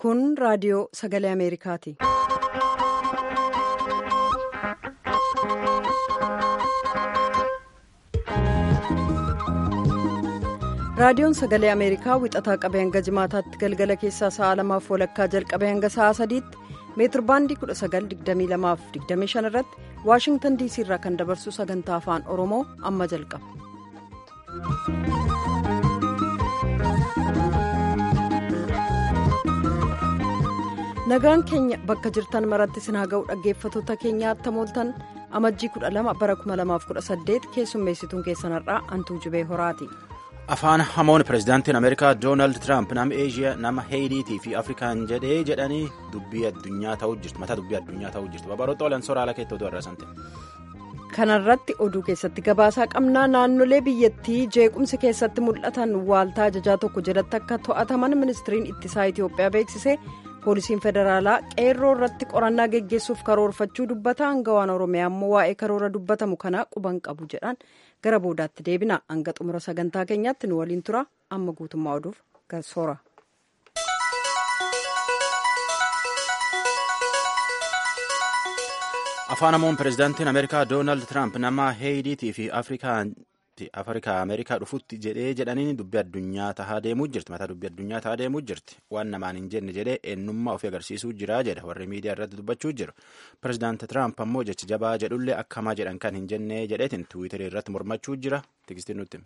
kun raadiyoo sagalee ameerikaati. raadiyoon sagalee ameerikaa wixataa qabee hanga jimaataatti galgala keessaa sa'a lamaaf walakkaa jalqabee hanga sa'a sadiitti meetir baandii 1922-25 irratti waashingtan diisii irraa kan dabarsu sagantaa afaan oromoo amma jalqaba. nagaan keenya bakka jirtan maratti isin haa ga'u dhaggeeffatoota keenyaa attamooltan amajjii 12 bara 2018 keessummeessituun keessanarraa antuu jibee horaati. afaan hamoon pirezidaantiin ameerikaa doonaald tiraamp nama eeshiyaa nama heeyitii fi afrikaan jedhee jedhanii dubbii addunyaa ta'uu jirtu mataa dubbii addunyaa ta'uu jirtu babaroota olan soraala keettoo irraa sante. kanarratti oduu keessatti gabaasaa qabnaa naannolee biyyattii jeequmsi keessatti mul'atan waaltaa ajajaa tokko jalatti akka to'ataman ministiriin ittisaa itiyoophiyaa beeksise poolisiin federaalaa qeerroo irratti qorannaa geggeessuuf karoorfachuu dubbata hangawaan oromiyaa immoo waa'ee karoora dubbatamu kanaa quban qabu jedhan gara boodaatti deebina hanga xumura sagantaa keenyaatti nu waliin tura amma guutummaa oduuf garsoora. afaan hamoon pirezidaantiin ameerikaa doonaald tiraamp nama heeyitii fi afrikaa ameerikaa dhufutti jedhee jedhaniin dubbii addunyaa tahaa deemuu jirti mataa dubbii addunyaa tahaa deemuu jirti waan namaan hin jenne jedhee eenyummaa ofii agarsiisuu jira jedha warri miidiyaa irratti dubbachuu jiru pirezidaanti tiraamp ammoo jecha jabaa jedhullee akkamaa jedhan kan hin jenne jedheetiin tiwiitarii irratti mormachuu jira tikstiin nutti.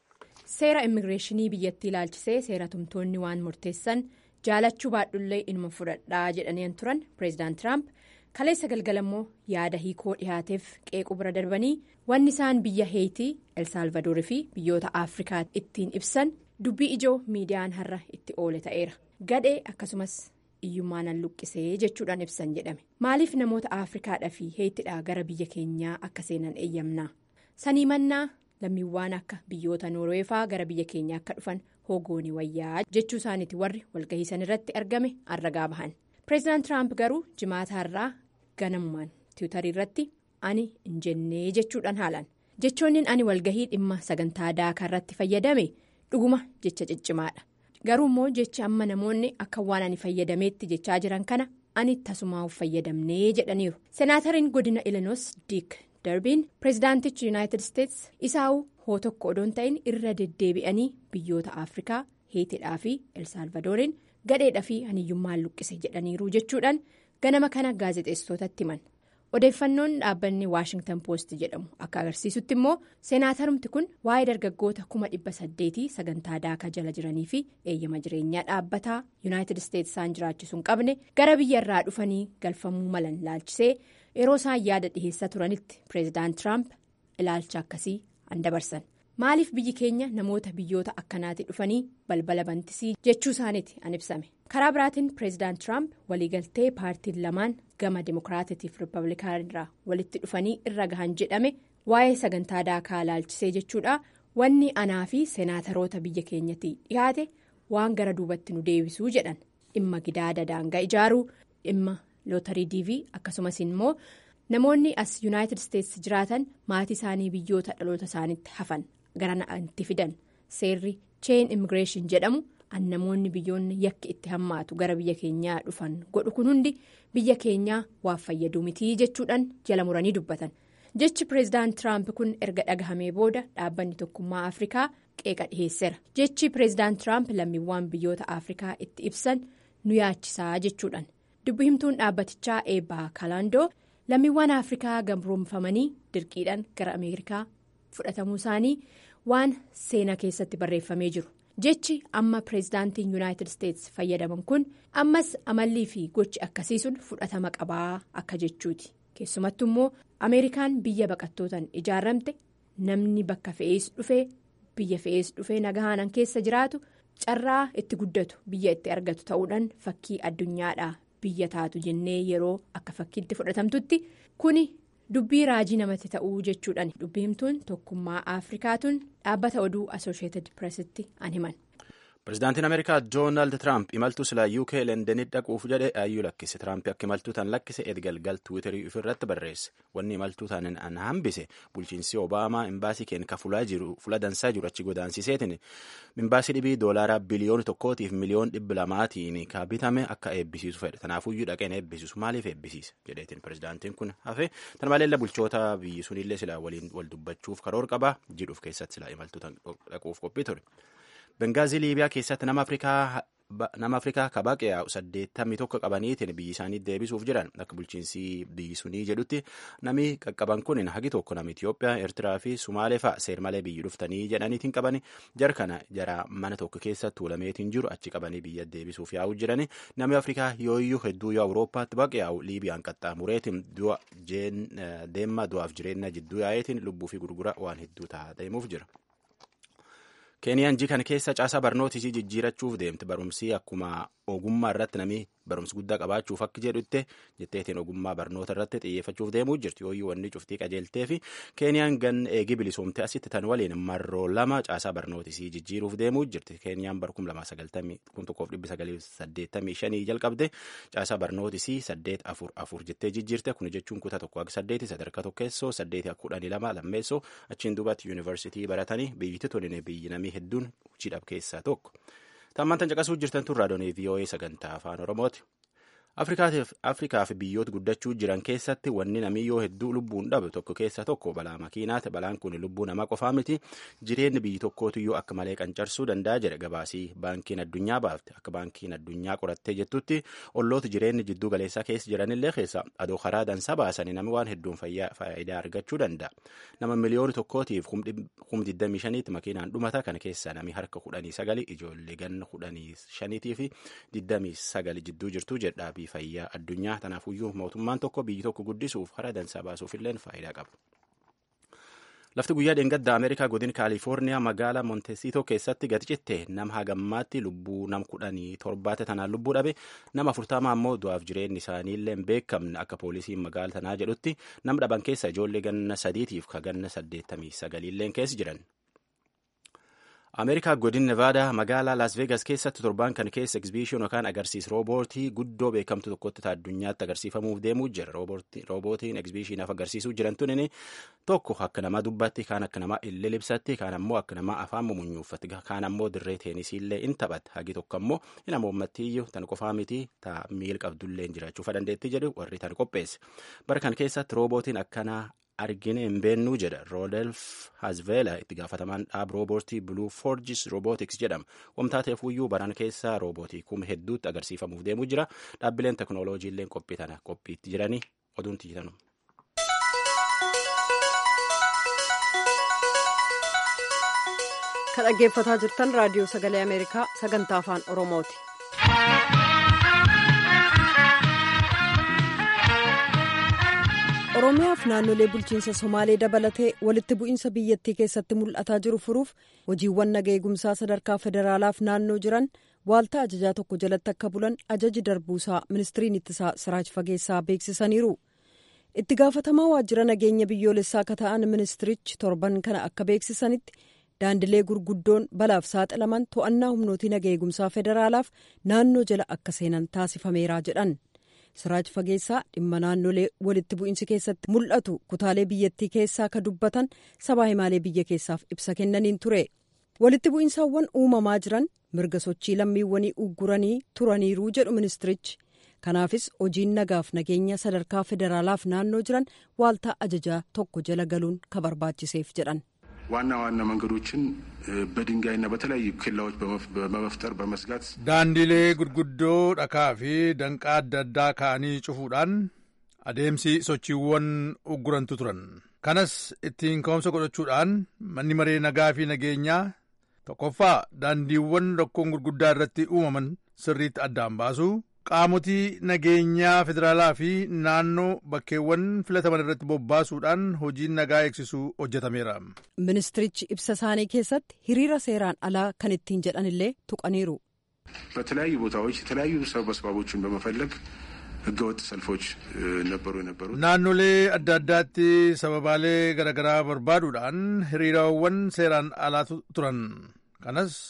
seera immigireeshinii biyyattii ilaalchisee seera tumtoonni waan murteessan jaalachuu baadhullee inuma fudhadhaa jedhaniin turan pireezidaant tiraamp. kaleessa galgala immoo yaada hiikoo dhihaateef qeequ bira darbanii wanni isaan biyya heeyitii elsaalvadoorii fi biyyoota afrikaa ittiin ibsan dubbii ijoo miidiyaan har'a itti oole ta'eera gadhee akkasumas iyyummaan luqqisee jechuudhaan ibsan jedhame maaliif namoota afrikaadhaa fi heeyitiidhaa gara biyya keenyaa akka seenan eeyyamnaa sanii mannaa lammiiwwan akka biyyoota noorweefaa gara biyya keenyaa akka dhufan hoogoonii wayyaa jechuu isaaniiti warri walgahii sanirratti argame arragaa bahan. pireezidaant tiraamp garuu jimaata har'aa ganamumaan tiwutarii irratti ani hin jennee jechuudhaan haalan jechoonni ani walgahii dhimma sagantaa daakaa irratti fayyadame dhuguma jecha ciccimaadha garuu immoo jecha amma namoonni akka waan ani fayyadameetti jechaa jiran kana ani tasumaaf fayyadamnee jedhaniiru senaatariin godina ilinoos diik darbiin pireezidaantichi yuunaayitid isteets isaa'uu hoo tokko odoon ta'in irra deddeebi'anii biyyoota afrikaa heetidhaa fi elsaalvadooriin. gadheedhaa fi haniyyummaan luqqise jedhaniiru jechuudhaan ganama kana gaazexeessitootatti himan odeeffannoon dhaabbanni waashingtan poost jedhamu akka agarsiisutti immoo seenaatarumti kun waa'ee dargaggoota kuma dhibba saddeetii sagantaa daakaa jala jiranii fi eeyyama jireenyaa dhaabbataa yuunaayitid isteets isaan jiraachisuu hin qabne gara biyya irraa dhufanii galfamuu malan ilaalchisee yeroo isaan yaada dhiheessaa turanitti pireezidaant tiraamp ilaalcha akkasii an dabarsan. maaliif biyyi keenya namoota biyyoota akkanaatti dhufanii balbala bantisii jechuu isaaniiti an ibsame karaa biraatiin pireezidaant tiraamp waliigaltee paartiin lamaan gama dimokiraatitiif riippablikaanii irraa walitti dhufanii irra gahan jedhame waa'ee sagantaa daakaa ilaalchisee jechuudha wanni anaa fi seenaataroota biyya keenyatti dhiyaate waan gara duubatti nu deebisuu jedhan dhimma gidaada daangaa ijaaruu dhimma lootarii diivii akkasumas immoo namoonni as yuunaayitid isteets jiraatan maatii isaanii biyyoota dhaloota isaaniitti hafan. gara itti fidan seerri cheen immigireeshin jedhamu an namoonni biyyoonni yakki itti hammaatu gara biyya keenyaa dhufan godhu kun hundi biyya keenyaa waan fayyaduu mitii jechuudhaan jala muranii dubbatan jechi pireezidaant tiraamp kun erga dhagahamee booda dhaabbanni tokkummaa afrikaa qeeqa dhiheesseera jechi pireezidaant tiraamp lammiiwwan biyyoota afrikaa itti ibsan nu yaachisaa jechuudhaan dubbi himtuun dhaabbatichaa eebbaa kaalaandoo lammiiwwan afrikaa gabroomfamanii dirqiidhaan gara ameerikaa. fudhatamuu isaanii waan seenaa keessatti barreeffamee jiru jechi amma pireezidaantiin yuunaayitid isteets fayyadaman kun ammas amallii fi gochi akkasii sun fudhatama qabaa akka jechuuti keessumattu immoo ameerikaan biyya baqattootaan ijaaramte namni bakka fe'ees dhufee biyya fe'ees dhufee nagahaanan keessa jiraatu carraa itti guddatu biyya itti argatu ta'uudhaan fakkii addunyaadhaa biyya taatu jennee yeroo akka fakkiitti fudhatamtutti kuni. dubbii raajii namatti ta'uu jechuudhaan dubbii himtuun tokkummaa afrikaatuun dhaabbata oduu asosheetid pireesitti an himan. Pireezidaantiin Ameerikaa Doonaald Tiraamp imaltuu silaa UK Londanitti dhaquuf jedhe ayyuu lakkise. Tiraamp akka imaltuu tan lakkise edgalgal Tiwiiterii ofirratti barreesse. Wanni imaltuu tanan an hambise bulchiinsi Obaamaa imbaasii keenya ka fulaa jiru fula dansaa jiru achi godaansiseetiin imbaasii dhibii doolaaraa biliyoona tokkootiif miliyoon dhibba lamaatiin ka bitame akka eebbisiisu fedhe. Tanaafuyyuu dhaqeen eebbisiisu maaliif eebbisiisa jedheetiin pireezidaantiin kun hafe tan maleella bulchoota biyyi sunillee silaa waliin wal dubbachuuf karoor qabaa jidhuuf keessatti silaa imaltuu tan dhaquuf qophii ture. Bengaazii Liibiyaa keessatti nama Afrikaa nama Afrikaa kabaqee yaa'u saddeettamii tokko qabaniitiin biyyi isaanii deebisuuf jiran akka bulchiinsi biyyi sunii jedhutti nami qaqqaban kun hagi tokko nama Itoophiyaa, Eertiraa fi Sumaalee fa'a seermalee biyyi dhuftanii jedhaniitiin qabani jara kana jara mana tokko keessa tuulameetiin jiru achi qabanii biyya deebisuuf yaa'u jirani namni Afrikaa yooyyuu hedduu yoo Awurooppaatti baqe yaa'u Liibiyaan qaxxaamureetiin du'a deemma du'aaf jireenya jidduu yaa'eetiin lubbuu fi gurgura waan hedduu ta'a deemuuf jira. Keeniyaan jii kana keessa caasaa barnootisii jijjiirachuuf deemte barumsii akkuma ogummaa irratti namni barumsa guddaa qabaachuuf akka jedhutte jetteetiin ogummaa barnoota irratti xiyyeeffachuuf deemuu jirti yooyyuu wanni cuftii qajeeltee fi Keeniyaan gan eegii bilisoomte asitti tan waliin marroo lama caasaa barnootisii jijjiiruuf deemuu jirti Keeniyaan bara kum lamaa sagaltamii kun tokkoof dhibbi sagalii saddeettamii shanii jalqabde caasaa barnootisii saddeet afur afur jettee jijjiirte kun jechuun kutaa tokko akka saddeeti sadarkaa tokkeessoo saddeeti akka kudhanii lama lammeessoo achiin duubatti yuunivarsiitii baratanii biyyatti toline biyyi namii hedduun hojii keessaa tokko. Tammaan tan caqasuu jirtan tun raadiyoo VOA sagantaa afaan Oromooti. Afrikaa fi biyyoota guddachuu jiran keessatti wanni namiyyoo hedduu lubbuun dhabu tokko keessa tokko balaa makiinaati. Balaan kun lubbuu namaa qofaa miti. Jireenyi biyyi tokkootiyyuu akka malee qancarsuu danda'a jedha gabaasii baankiin addunyaa baafte. Akka baankiin addunyaa qorattee jettutti olloota jireenyi jidduu galeessaa keessa jiranillee keessa adoo karaa dansaa baasanii namni waan hedduun faayidaa argachuu danda'a. Nama miliyoona tokkootiif kum 25 makiinaan dhumata kana keessa nami harka 19 ijoollee ganna 15 fi 29 jidduu jirtu jedha. fayyaa addunyaa tanaafuyyuu mootummaan tokko biyyi tokko guddisuuf karaa dansaa baasuuf illee faayidaa qaba. Lafti guyyaa dheengaddaa Ameerikaa godin Kaalifoorniyaa magaalaa Montesito keessatti gadi citte nama hagammaatti lubbuu nam kudhanii torbaate tanaan lubbuu dhabe nama afurtama ammoo du'aaf jireenyi isaanii illee hin beekamne akka poolisiin magaala tanaa jedhutti nam dhaban keessa ijoollee ganna sadiitiif ka ganna saddeettamii sagaliilleen keessa jiran. Ameerikaa godin Nevaadaa magaalaa Las Vegas keessatti torban kan keessa egzibishin yookaan agarsiis roobootii guddoo beekamtu tokkotti addunyaatti agarsiifamuuf deemuu jira. Roobootiin egzibishinaaf agarsiisuu jiran tunin tokko akka namaa dubbatti, kaan akka namaa illee libsatti, kaan ammoo akka namaa afaan mumunyuuffatti, kaan ammoo dirree teenisiillee in taphata. Hagi tokko ammoo hin amoommattiyyuu tan qofaa miti ta miil qabdullee jiraachuu dandeetti jedhu warri tan qopheesse. Bara kan keessatti roobootiin akkanaa argine hin beennuu jedha roodelf hazveela itti gaafatamaan dhaab roobootii bluu forjis roobootiks jedhama wamtaa ta'eefuyyuu baran keessaa roobootii kuma hedduutti agarsiifamuuf deemuu jira dhaabbileen teknooloojiilleen qophii tana qophiitti jiranii oduun tiitanu. kan dhaggeeffataa jirtan raadiyoo sagalee ameerikaa sagantaa afaan oromooti. oromiyaaf naannolee bulchiinsa somaalee dabalatee walitti bu'iinsa biyyattii keessatti mul'ataa jiru furuuf hojiiwwan naga eegumsaa sadarkaa federaalaaf naannoo jiran waaltaa ajajaa tokko jalatti akka bulan ajaji darbuusaa ministiriin ittisaa siraaj fageessaa beeksisaniiru itti gaafatamaa waajjira nageenya biyyoolessaa akka ta'an ministirichi torban kana akka beeksisanitti daandilee gurguddoon balaaf saaxilaman to'annaa humnootii naga eegumsaa federaalaaf naannoo jala akka seenan taasifameera jedhan. siraaj fageessaa dhimma naannolee walitti bu'iinsi keessatti mul'atu kutaalee biyyattii keessaa ka dubbatan sabaa himaalee biyya keessaaf ibsa kennaniin ture walitti bu'iinsaawwan uumamaa jiran mirga sochii lammiiwwanii ugguranii turaniiruu jedhu ministirichi kanaafis hojiin nagaaf nageenya sadarkaa federaalaaf naannoo jiran waaltaa ajajaa tokko jala galuun ka barbaachiseef jedhan. ዋና ዋና መንገዶችን በድንጋይና በተለያዩ ኬላዎች በመፍጠር በመስጋት ዳንዲሌ ጉድጉዶ ዳካ ፊ ደንቃ አዳ አዳ ካanii cufuudhaan adeemsi sochiiwwan uggurantu turan kanas ittiin ka'umsa godhachuudhaan manni maree nagaa fi nageenyaa tokkoffaa daandiiwwan rakkoon gurguddaa irratti uumaman sirriitti addaan baasu qaamotii nageenyaa federaalaa fi naannoo bakkeewwan filataman irratti bobbaasuudhaan hojiin nagaa eegsisuu hojjetameera. ministirichi ibsa isaanii keessatti hiriira seeraan alaa kan ittiin jedhan illee tuqaniiru. በተለያዩ ቦታዎች የተለያዩ ሰበስባቦችን በመፈለግ ህገወጥ ሰልፎች ነበሩ የነበሩት naannolee adda addaatti sababaalee garaagaraa barbaaduudhaan hiriiraawwan seeraan alaa turan kanas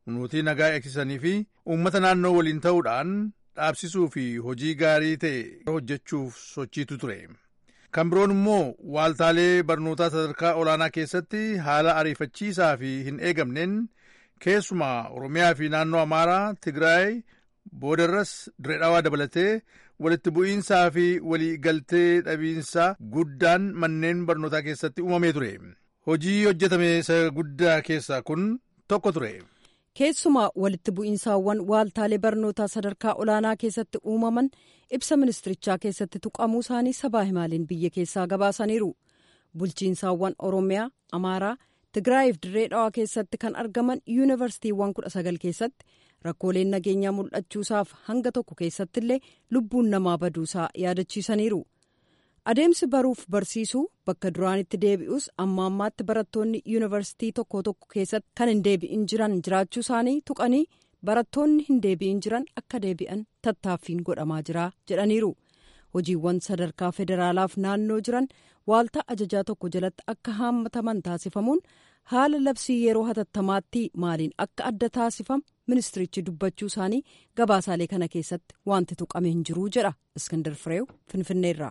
humnootii nagaa eegsisanii fi uummata naannoo waliin ta'uudhaan dhaabsisuu fi hojii gaarii ta'e hojjechuuf sochiitu ture. kan biroon immoo waaltaalee barnootaa sadarkaa olaanaa keessatti haala ariifachiisaa fi hin eegamneen keessumaa oromiyaa fi naannoo amaaraa tigraay boodarras direedhaawaa dabalatee walitti bu'iinsaa fi walii galtee dhabiinsa guddaan manneen barnootaa keessatti uumamee ture hojii hojjetame isa guddaa keessaa kun tokko ture. keessumaa walitti bu'iinsaawwan waaltaalee barnootaa sadarkaa olaanaa keessatti uumaman ibsa ministirichaa keessatti tuqamuu isaanii sabaa himaaliin biyya keessaa gabaasaniiru bulchiinsaawwan oromiyaa amaaraa tigraayiif dirree dhawaa keessatti kan argaman yuunivarsiitiiwwan kudha sagal keessatti rakkooleen nageenyaa mul'achuusaaf hanga tokko keessatti illee lubbuun namaa baduusaa yaadachiisaniiru. adeemsi baruuf barsiisuu bakka duraanitti deebi'us amma ammaatti barattoonni yuunivarsiitii tokko tokko keessatti kan hin deebi'in jiran jiraachuu isaanii tuqanii barattoonni hin deebi'in jiran akka deebi'an tattaaffiin godhamaa jira jedhaniiru hojiiwwan sadarkaa federaalaaf naannoo jiran waaltaa ajajaa tokko jalatti akka haammataman taasifamuun haala labsii yeroo hatattamaatti maaliin akka adda taasifamu ministirichi dubbachuu isaanii gabaasaalee kana keessatti wanti tuqame hin jiru jedha iskindar fireew finfinneerraa.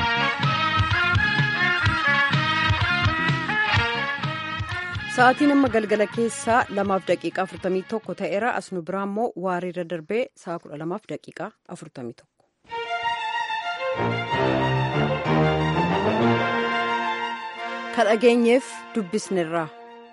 sa'aatiin amma galgala keessaa lamaaf daqiiqaa afurtamii tokko ta'eera asnu biraa immoo waariirra darbee sa'a kudha lamaaf daqiiqaa afurtamii tokko. ka dhageenyeef dubbisnerraa.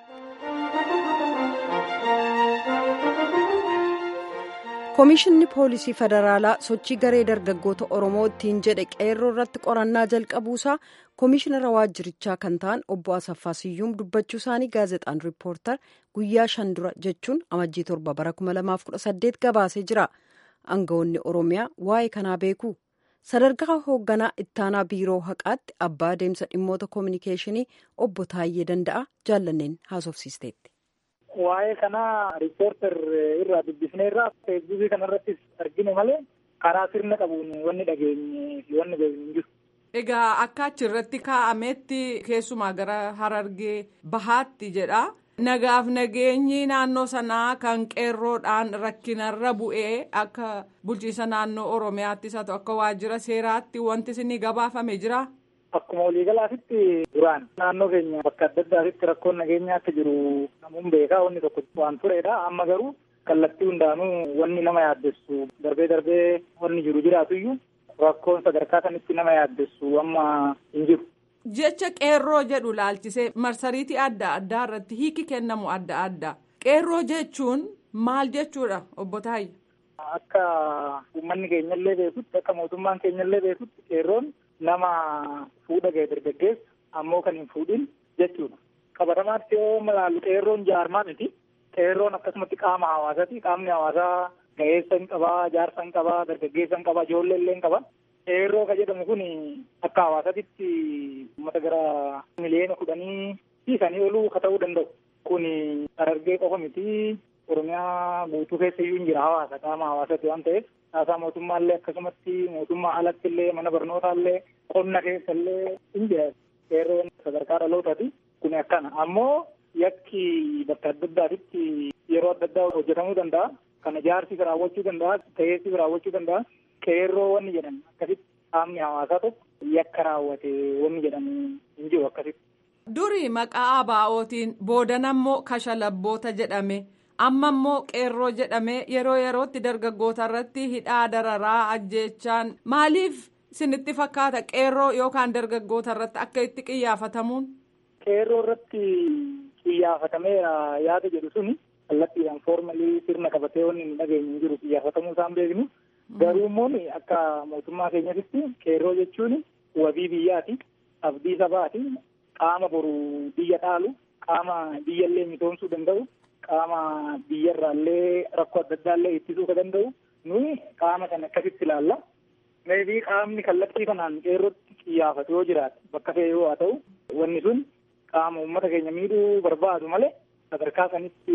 koomishinni poolisii federaalaa sochii garee dargaggoota oromoo ittiin jedhe qeerroo irratti qorannaa jalqabuusaa koomishinara waajjirichaa kan ta'an obbo asaffaa siyyuum dubbachuu isaanii gaazexaan riippoortar guyyaa shan dura jechuun amajjii torba bara 2018 gabaasee jira aangawoonni oromiyaa waa'ee kanaa beeku sadarkaa hoogganaa ittaanaa biiroo haqaatti abbaa adeemsa dhimmoota koominikeeshinii obbo Taayyee Danda'a jaallanneen haasofsiisteetti. Waa'ee kanaa riippoortar irraa dubbisnee irraa feesbuukii kanarrattis argine malee karaa sirna qabuun wanni dhageenye fi wanni beeknu hin jiru. Egaa akka achirratti kaa'ametti keessumaa gara harargee bahaatti jedha. Nagaaf nageenyi naannoo sanaa kan qeerroodhaan rakkinarra bu'ee akka bulchiisa naannoo Oromiyaattis haa ta'u akka waajjira seeraatti wanti isin gabaafame jira. Akkuma waliigalaatitti duraan naannoo keenya bakka adda addaatitti rakkoon nageenyaa akka jiru namuun beekaa wanni tokko waan turedha. Amma garuu kallattii hundaanuu wanni nama yaaddessu darbee darbee wanni jiru jiraatuyyuu rakkoon sadarkaa kanitti nama yaaddessu amma hin jiru. Jecha qeerroo jedhu laalchisee marsariitii adda addaa irratti hiiki kennamu adda addaa. Qeerroo jechuun maal jechuudha obbo Taayye? Akka uummanni keenyallee beekutti akka mootummaan keenyallee beekutti qeerroon nama fuudha ga'e dargaggeessa ammoo kan hin fuudhin jechuudha. Qabatamaatti yoo malaallu qeerroon jaarmaa miti. Qeerroon akkasumatti qaama hawaasaati. Qaamni hawaasaa ga'eessa hin qabaa, jaarsa hin qabaa, dargaggeessa hin qabaa, ijoollee illee hin qabaa. Qeerroo kan jedhamu kun akka hawaasaatti uummata gara miliyoona kudhanii fi sanii oluu ka ta'uu danda'u. Kun Harargee qofa miti. Oromiyaa guutuu keessa iyyuu hin jira hawaasa qaama hawaasaati waan ta'eef haasaa mootummaallee akkasumatti mootummaa alatti illee mana barnootaallee qonna keessa illee hin jira. Qeerroon sadarkaa dhalootaati. Kun akkana ammoo yakki bakka adda addaatitti yeroo adda addaa hojjetamuu danda'a. Kana jaarsi raawwachuu danda'a. Ta'eessi raawwachuu danda'a. Qeerroo wanni jedhan akkasitti qaamni hawaasaa tokko yakka raawwate wanni jedhamu hin jiru akkasitti. Duri maqaa ABO'tiin boodanammoo kashalabboota jedhame amma immoo qeerroo jedhame yeroo yerootti dargaggoota irratti hidhaa dararaa ajjeechaan maaliif sinitti fakkaata qeerroo yookaan dargaggoota irratti akka itti qiyyaafatamuun. Qeerroo irratti qiyyaafatamee yaada jedhu suni kallattiidhaan foormalii sirna qabatee wanni hin dhageenye hin jiru qiyyaafatamuu isaan beeknu. Garuu immoo akka mootummaa keenyatti qeerroo jechuun wabii biyyaati. Abdii sabaati. Qaama boru biyya dhaalu. Qaama biyyallee misoomsuu danda'u. Qaama biyyarraallee rakkoo adda addaallee ittisuu ka danda'u. Nuyi qaama kana akkasitti ilaalla. Meebii qaamni kallattii kanaan qeerrootti qiyyaafatu yoo jiraate bakka ta'e yoo haa ta'u wanni sun qaama uummata keenya miidhuu barbaadu malee sadarkaa sanitti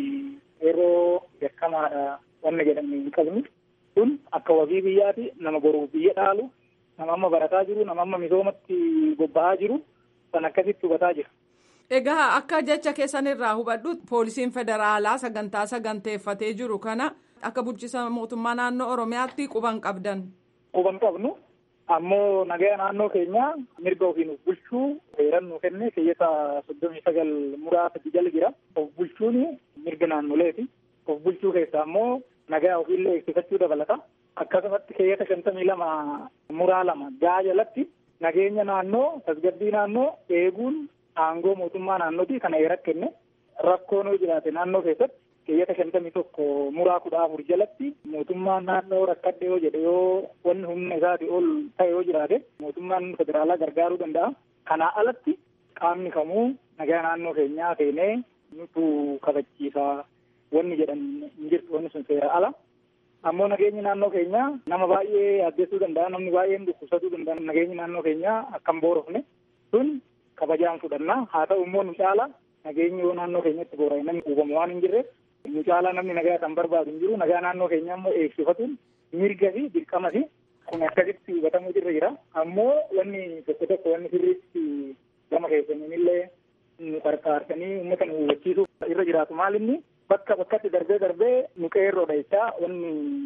qeerroo beekamaadha wanna jedhamne hin qabnu. kun akka wabii biyyaati nama boruuf biyya dhaalu nama amma barataa jiru nama amma misoomatti bobba'aa jiru kan akkasitti hubataa jira. Egaa akka jecha keessanirraa hubadhu poolisiin federaalaa sagantaa saganteeffatee jiru kana akka bulchiisa mootummaa naannoo Oromiyaatti quban qabdan. Quban qabnu ammoo nagaa naannoo keenya mirga ofiin of bulchuu heeran nu kenne keeyyata soddomii sagal muraasa jala jira. Of bulchuun mirga naannoleeti. Of bulchuu keessaa ammoo nagaa ofiillee eegsifachuu dabalata. Akkasumatti keeyyata shantamii lama muraa lama gaa jalatti nageenya naannoo tasgabbii naannoo eeguun aangoo mootummaa naannooti kana heera kenne rakkoon yoo jiraate naannoo keessatti keeyyata shantamii tokko muraa kudha afur jalatti mootummaan naannoo rakkadhe yoo jedhe yoo wanni humna isaati ol ta'e yoo jiraate mootummaan federaalaa gargaaruu danda'a. Kanaa alatti qaamni kamuu nagaa naannoo keenyaa seenee nutu kabachiisa wanni jedhan hin jirtu wanni sun seera ala. ammoo nageenyi naannoo keenyaa nama baay'ee yaaddessuu danda'a namni baay'een dhukkubsatuu danda'a nageenyi naannoo keenyaa akka hin boorofne sun kabajaan fudhanna haa ta'u immoo nu caala nageenyi yoo naannoo keenyatti boora'e namni quubamu waan hin jirre nu caala namni nagaa kan barbaadu hin jiru nagaa naannoo keenyaa immoo eegsifatuun mirga fi dirqama fi kun akkasitti hubatamuu irra jira ammoo wanni tokko tokko wanni sirriitti gama keessaniinillee nu qarqaarsanii uummata nu hubachiisuu irra jiraatu maalinni bakka bakkatti darbee darbee nu qeerroodha jechaa wanni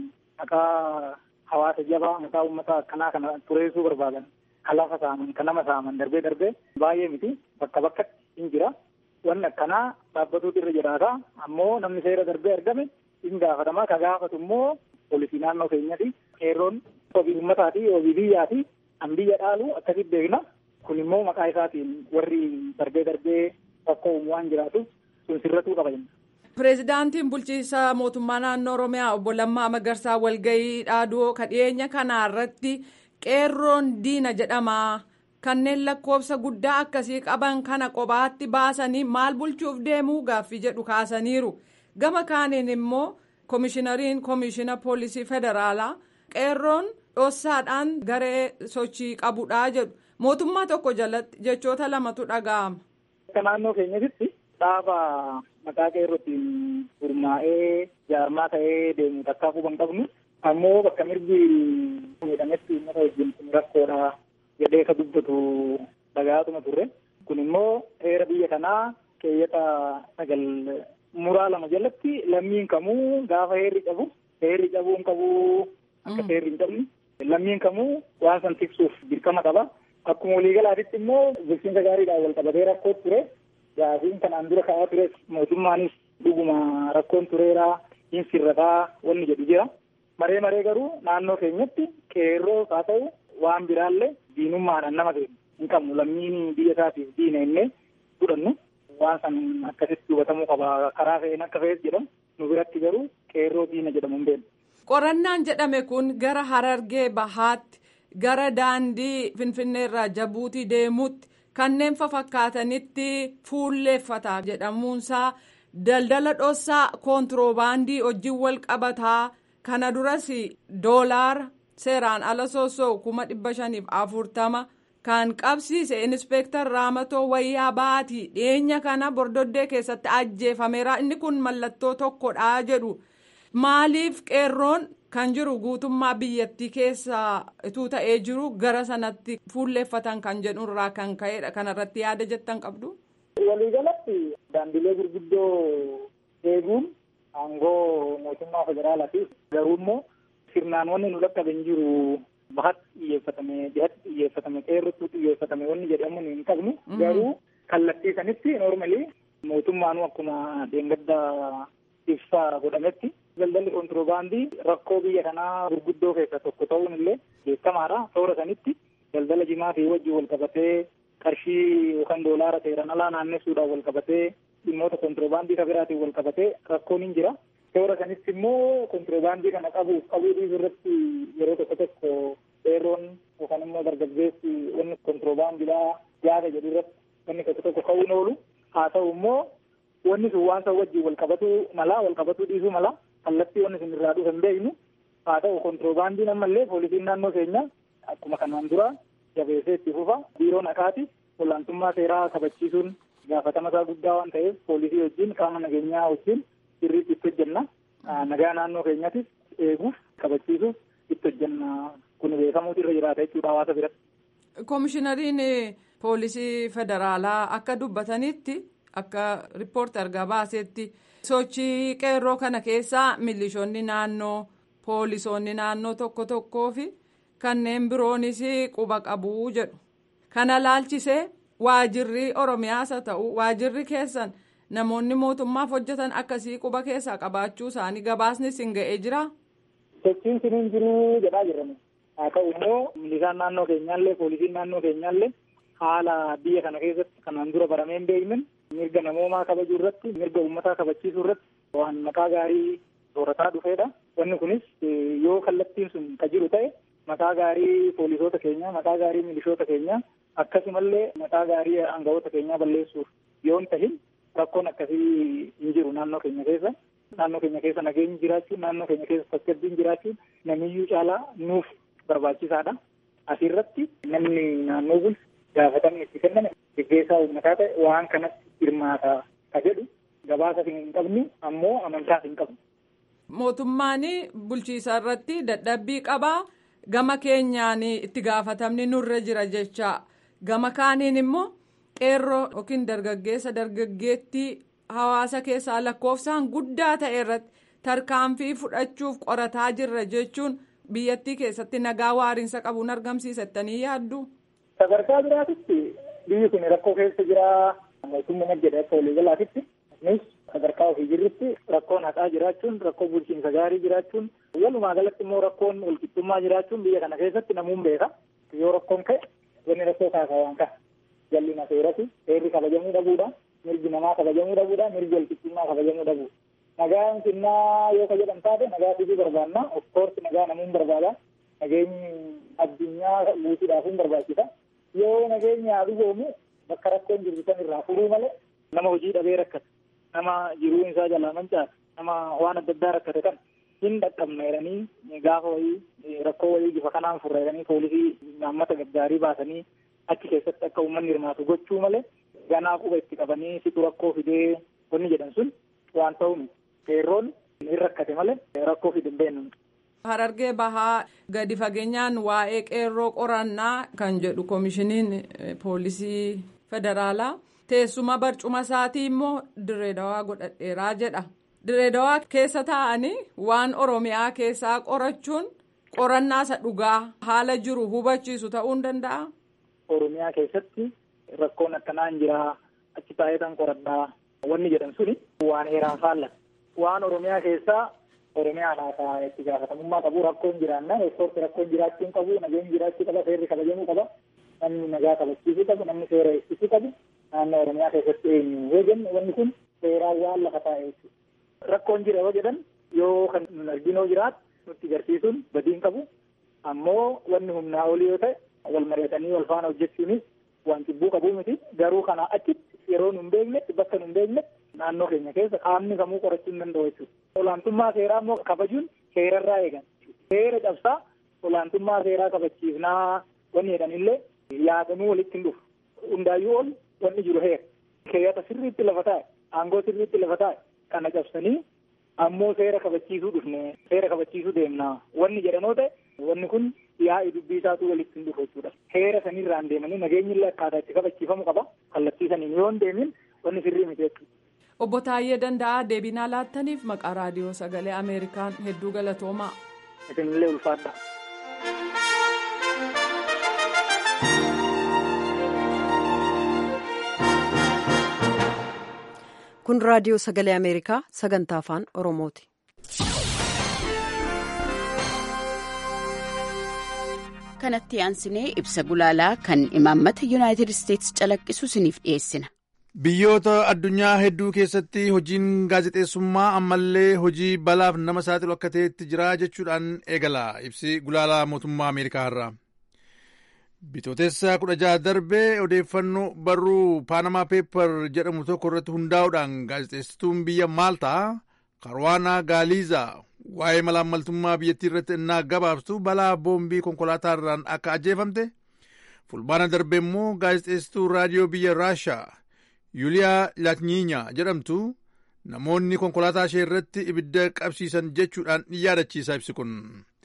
maqaa hawaasa jabaa maqaa uummata akkanaa kana tureessuu barbaadan kan lafa saaman kan nama saaman darbee darbee baay'ee miti bakka bakkatti hin jira wanni akkanaa dhaabbatuutu irra jiraata ammoo namni seera darbee argame hin gaafatama ka gaafatu immoo poolisii naannoo keenyati qeerroon obii uummataati obii biyyaati an biyya dhaalu akkasitti beekna kun immoo maqaa isaatiin warri darbee darbee rakkoo uumu waan jiraatuuf sun sirratuu qaba jenna. Pireezidaantiin bulchiinsa mootummaa naannoo Oromiyaa obbo Lammaa Magarsaa walgahii dhaaduu ka dhiyeenya kana irratti qeerroon diina jedhama. Kanneen lakkoofsa guddaa akkasii qaban kana kophaatti baasanii maal bulchuuf deemuu gaaffii jedhu kaasaniiru. Gama kaaniin immoo koomishinariin koomishina poolisii federaalaa qeerroon dhossaadhaan garee sochii qabudha jedhu. Mootummaa tokko jalatti jechoota lamatu dhaga'ama. Akka naannoo keenyatti dhaaba maqaa qeerrootiin gurmaa'ee jaarmaa ta'ee deemu takkaa quban qabnu ammoo bakka mirgi miidhametti uummata wajjin kun rakkoodha jedhee ka dubbatu dhagaatuma turre kun immoo heera biyya kanaa keeyyata sagal muraa lama jalatti lammiin kamuu gaafa heerri qabu heerri qabuu hin qabu akka heerri hin qabne lammiin kamuu waan san tiksuuf dirqama qaba akkuma waliigalaatitti immoo bulchiinsa gaariidhaan wal qabatee rakkoo ture gaafiin kanaan dura ka'aa ture mootummaanis dhuguma rakkoon tureeraa hin sirrataa wanni jedhu jira. Maree maree garuu naannoo keenyatti qeerroo haa ta'u waan biraallee diinummaadhaan nama kennu hin qabnu lammiin biyya isaatiif diina innee fudhannu waan san akkasitti hubatamuu qaba karaa fe'een akka fe'es jedhamu nu biratti garuu qeerroo diina jedhamu hin beeknu. Qorannaan jedhame kun gara Harargee Bahaatti gara daandii Finfinneerraa Jabuutii deemuutti kanneen fakkaatanitti fuulleeffata jedhamuunsaa daldala dhossaa koontiroobaandii wajjin wal qabataa kana duras doolaara seeraan ala soosoo kuma dhibba shaniif afurtama kan qabsiise inspeektar raamatoo wayyaa baatii dhiyeenya kana bordoddee keessatti ajjeefameera inni kun mallattoo tokkodha jedhu maaliif qeerroon kan jiru guutummaa biyyattii keessa ituu ta'ee jiru gara sanatti fuulleeffatan kan jedhurraa kan ka'edha kanarratti yaada jettan qabdu. Waliigalatti daandilee gurguddoo eeguun aangoo mootummaa federaalaatiif garuu immoo sirnaan wanni nu dhaqqaben jiru bahatti xiyyeeffatame dhihatti xiyyeeffatame qeerrotti xiyyeeffatame wanni jedhamu hin qabnu garuu kallattii sanitti noormalii mootummaanuu akkuma deengadda ibsaa godhametti daldalli kontiroobaandii rakkoo biyya kanaa gurguddoo keessa tokko ta'uun illee beekamaadha toora sanitti daldala jimaatii wajjin wal qabatee qarshii yookaan doolaara seeran alaa naannessuudhaan wal qabatee dhimmoota kontiroobaandii kabiraatiin wal qabatee rakkoon hin jira. Toora sanitti immoo kontiroobaandii kana qabuuf qabuu dhiisuu irratti yeroo tokko tokko qeerroon yookaan immoo dargaggeessi wanni kontiroobaandilaa yaada jedhu irratti wanni tokko tokko ka'uun oolu haa ta'u immoo wanni sun waan san wajjin wal qabatuu mala wal qabatuu dhiisuu mala kallattii wanni sun irraa dhufu hin beeknu haa ta'u kontiroobaandiin ammallee poolisiin naannoo keenya akkuma kanaan dura jabeessee itti fufa biiroon akaati olaantummaa seeraa kabachiisuun gaafatama isaa guddaa waan ta'eef poolisii wajjin qaama nageenyaa wajjin sirriitti itti hojjenna nagaa naannoo keenyaatis eeguuf kabachiisuuf itti hojjenna kun beekamuutu irra jiraata jechuudha hawaasa biratti. Koomishinariin poolisii federaalaa akka dubbatanitti akka riippoorti argaa baasetti sochii qeerroo kana keessaa milishoonni naannoo poolisoonni naannoo tokko tokkoo fi kanneen biroonis quba qabuu jedhu kana laalchisee waajirri oromiyaas haa ta'u waajirri keessan namoonni mootummaaf hojjetan akkasii quba keessaa qabaachuu isaanii gabaasni sin ga'ee jira. sochiin sun hin jiruu jedhaa jirame haa ta'u immoo milishaan naannoo keenyaallee poolisiin naannoo keenyaallee haala biyya kana keessatti kanaan dura baramee hin beekne mirga namoomaa kabajuu irratti mirga uummataa kabachiisuu irratti waan maqaa gaarii soorataa dhufeedha. Wanni kunis yoo kallattiin sun ka jiru ta'e maqaa gaarii poolisoota keenyaa maqaa gaarii milishoota keenyaa akkasumallee maqaa gaarii aangawoota keenyaa balleessuuf yoo hin tahin rakkoon akkasii hin jiru naannoo keenya keessa. Naannoo keenya keessa nageenyi jiraachuun naannoo keenya keessa tasgabbiin jiraachuun namiyyuu caalaa nuuf barbaachisaadha. Asirratti namni naannoo bulchu gaafatamni itti kenname gaggeessaa uummataa ta'e waan kanatti hirmaata ka jedhu gabaasa hin qabnu ammoo amantaas hin qabnu. Mootummaan bulchiisa irratti dadhabbii qabaa gama keenyaan itti gaafatamni nurra jira jecha gama kaaniin immoo qeerroo yookiin dargaggeessa dargaggeettii hawaasa keessaa lakkoofsaan guddaa ta'e irratti tarkaanfii fudhachuuf qorataa jirra jechuun biyyattii keessatti nagaa waariinsa qabuun argamsiisattanii yaaddu. Sadarkaa biraatitti biyyi kun rakkoo keessa jira mootummaa jedha akka waliigalaatitti nus sadarkaa ofii jirrutti rakkoon haqaa jiraachuun rakkoo bulchiinsa gaarii jiraachuun walumaa galatti immoo rakkoon walqixxummaa jiraachuun biyya kana keessatti namuun beeka yoo rakkoon ka'e wanni rakkoo kaasaa waan ka'a jallina seerati seerri kabajamuu dhabuudha mirgi namaa kabajamuu dhabuudha mirgi walqixxummaa kabajamuu dhabuudha nagaan sinnaa yoo ka jedhan taate nagaa fiduu barbaanna of course nagaa namuun barbaada nageenyi addunyaa guutuudhaafuun barbaachisa yoo nageenyi haa dhugoomu bakka rakkoon jirtu san irraa furuu malee nama hojii dhabee rakkate nama jiruu isaa jalaa mancaase nama waan adda addaa rakkate kan hin dhaqqabne jedhanii gaafa wayii rakkoo wayii bifa kanaan furra jedhanii poolisii naammata gaggaarii baasanii achi keessatti akka uummanni hirmaatu gochuu malee ganaa quba itti qabanii situ rakkoo fidee wanni jedhan sun waan ta'uun qeerroon hin rakkate malee rakkoo fide hin beeknu. Harargee bahaa gadi fageenyaan waa'ee qeerroo qorannaa kan jedhu koomishiniin poolisii federaalaa teessuma barcuma isaatii immoo direedawaa godhadheeraa jedha. Direedawaa keessa taa'anii waan Oromiyaa keessaa qorachuun qorannaa isa dhugaa haala jiru hubachiisu ta'uu hin danda'a. Oromiyaa keessatti rakkoon akkanaa hin jiraa achi taa'ee kan qoradhaa wanni jedhan suni waan heeraan faallata. Waan Oromiyaa keessaa Oromiyaan haasaa itti gaafatamummaa qabu rakkoon jiraanna ispoortii rakkoon jiraachuu qabu nageenyi jiraachuu qaba seerri kabajamuu qaba namni nagaa kabachiisuu qabu namni seera eegsisuu qabu naannoo Oromiyaa keessatti eenyu yoo jennu wanni kun seeraan waan lafa taa'e jechuudha. Rakkoon jira yoo jedhan yoo kan nun arginoo jiraatu nutti agarsiisuun badiin qabu ammoo wanni humnaa olii yoo ta'e wal mari'atanii wal faana hojjechuunis waan cibbuu qabuu miti garuu kana achitti yeroo nun beeknetti bakka nun beeknetti naannoo keenya keessa qaamni kamuu qorachuu hin danda'u jechuudha. Olaantummaa seeraa immoo kabajuun seerarraa eegan. Seera cabsaa olaantummaa seeraa kabachiifnaa wanni jedhanillee yaadamuu walitti hin dhufu. Hundaayyuu ol wanni jiru heera. Keeyyata sirriitti lafa taa'e, aangoo sirriitti lafa taa'e kana cabsanii ammoo seera kabachiisuu dhufne seera kabachiisuu deemna. Wanni jedhanoo ta'e wanni kun yaa'ii dubbii isaatu walitti hin dhufu jechuudha. Heera sanirraan deemanii nageenyillee akkaataa itti kabachiifamu qaba. Kallattii saniin yoo hin deemin wanni sirrii miti jechuudha. Obbo Taayyee Danda'aa deebinaa laattaniif maqaa raadiyoo sagalee Ameerikaan hedduu galatoomaa. Isinillee ulfaadha. Kun raadiyoo sagalee Ameerikaa sagantaa afaan Oromooti. kanatti aansinee ibsa gulaalaa kan imaammata yuunaayitid isteetsi calaqqisu isiniif dhiyeessina. Biyyoota addunyaa hedduu keessatti hojiin gaazexeessummaa ammallee hojii balaaf nama saaxilu akka ta'etti jira jechuudhaan eegala ibsi gulaalaa mootummaa Ameerikaa irraa. Bitootessa kudha jaha darbee odeeffannoo barruu paanamaa peepar jedhamu tokko irratti hundaa'uudhaan gaazexeessituun biyya Maaltaa Karwaanaa Gaaliizaa waa'ee malaammaltummaa biyyattii irratti innaa gabaabsitu balaa boombii konkolaataa irraan akka ajjeefamte fulbaana darbe immoo gaazexeessituu raadiyoo biyya Raashaa Yuuliyaa Latnyiinyaa jedhamtu namoonni konkolaataa ishee irratti ibidda qabsiisan jechuudhaan yaadachiisa ibsi kun.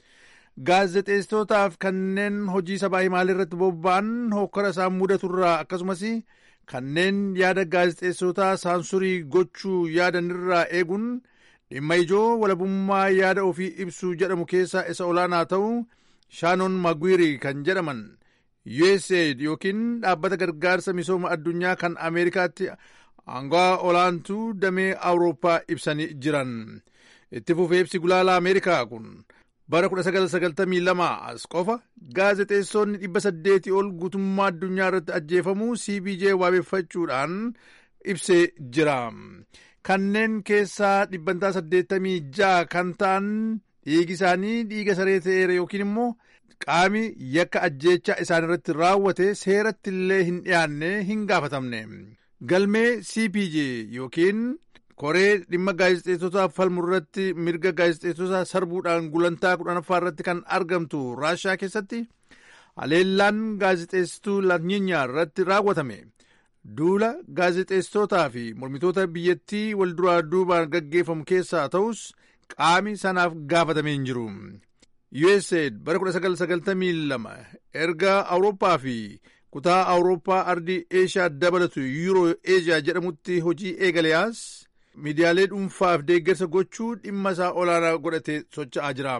gaazexeessitootaaf kanneen hojii sabaa himaalee irratti bobba'an hokkara isaan mudaturraa akkasumas kanneen yaada gaazexeessitootaa saansurii gochuu yaadanirraa eeguun dhimma ijoo walabummaa yaada ofii ibsuu jedhamu keessaa isa olaanaa ta'u shaanon magwiirii kan jedhaman usaid yookiin dhaabbata gargaarsa misooma addunyaa kan ameerikaatti aangaa olaantuu damee awurooppaa ibsanii jiran itti fufee ibsi gulaalaa ameerikaa kun bara 1992 as qofa gaazexeessonni 800 ol guutummaa addunyaa irratti ajjeefamuu cpj waabeffachuudhaan ibsee jira kanneen keessaa dhibbantaa 86 kan ta'an dhiigi isaanii dhiiga saree ta'eera yookiin immoo qaami yakka ajjeechaa isaan irratti raawwate seeratti illee hin dhiyaanne hin gaafatamne galmee cpj yookiin koree dhimma gaazexeessotaaf falmu irratti mirga gaazexeessota sarbuudhaan gulantaa kudhanaffaa irratti kan argamtu raashaa keessatti haleellaan gaazexeessituu laanyiinyaa irratti raawwatame duula gaazexeessitootaa fi mormitoota biyyattii wal duraa duubaan gaggeeffamu keessaa ta'us qaami sanaaf gaafatamee hin jiru. USAID bara 1992 erga Awurooppaa fi kutaa Awurooppaa ardii Eeshiyaa dabalatu Yuuroo Eeshiyaa jedhamutti hojii eegaleyaas miidiyaalee dhuunfaaf deeggarsa gochuu dhimma isaa olaanaa godhatee socho'aa jira.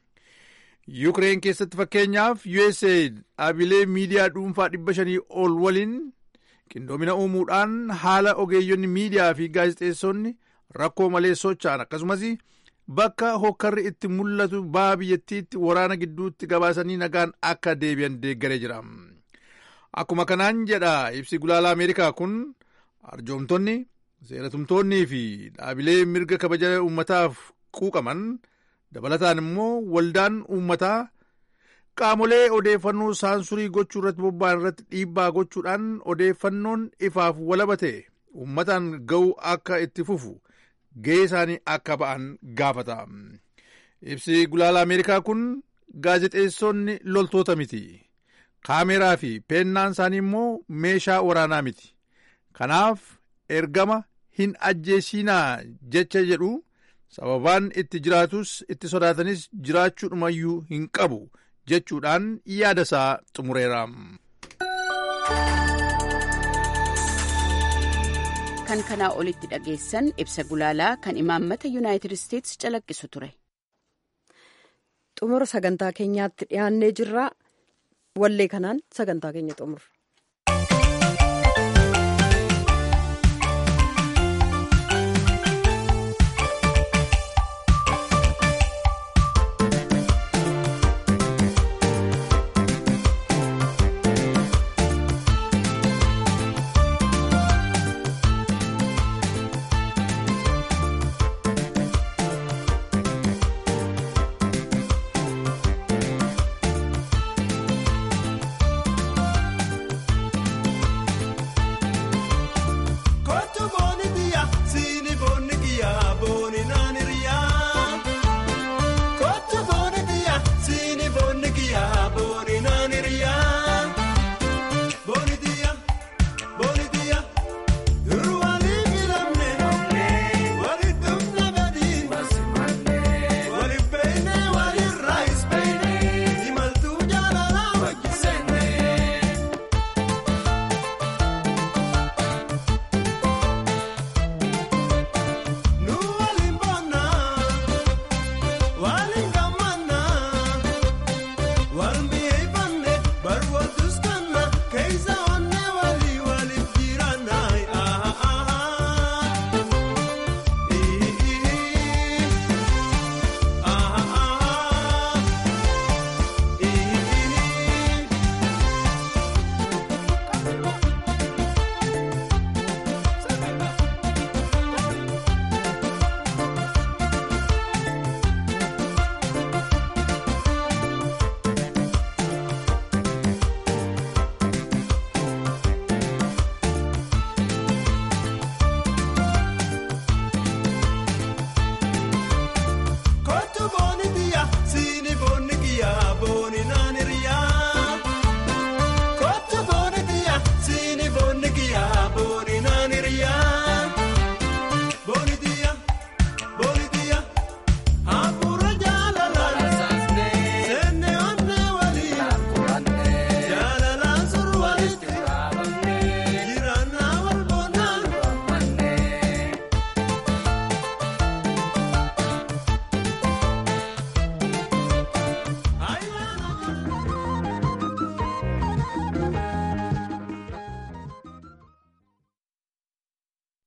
Yuukireen keessatti fakkeenyaaf USAID dhaabilee miidiyaa dhuunfaa dhibba shanii ol waliin qindoomina uumuudhaan haala ogeeyyonni miidiyaa fi gaazexeessonni rakkoo malee socho'an akkasumas bakka hokkarri itti mul'atu baha biyyattiitti waraana gidduutti gabaasanii nagaan akka deebi'an deeggaree jira. Akkuma kanaan jedha ibsi gulaalaa Ameerikaa kun arjoomtonni seeratumtoonnii fi dhaabilee mirga kabaja uummataaf quuqaman dabalataan immoo waldaan uummataa qaamolee odeeffannoo saansurii gochuu irratti bobba'an irratti dhiibbaa gochuudhaan odeeffannoon ifaaf walabate uummataan ga'uu akka itti fufu ga'ee isaanii akka ba'an gaafata. Ibsi gulaalaa Ameerikaa kun gaazexeessonni loltoota miti. Kaameraa fi peennaan isaanii immoo meeshaa waraanaa miti. Kanaaf ergama hin ajjeesinaa jecha jedhu sababaan itti jiraatus itti sodaatanis jiraachuudhumayyuu hin qabu jechuudhaan yaada isaa xumureera. kan kanaa olitti dhageessan ibsa gulaalaa kan imaammata yuunaayitid isteetsi calaqqisu ture. xumura sagantaa keenyaatti dhiyaannee jirra wallee kanaan sagantaa keenya xumurra.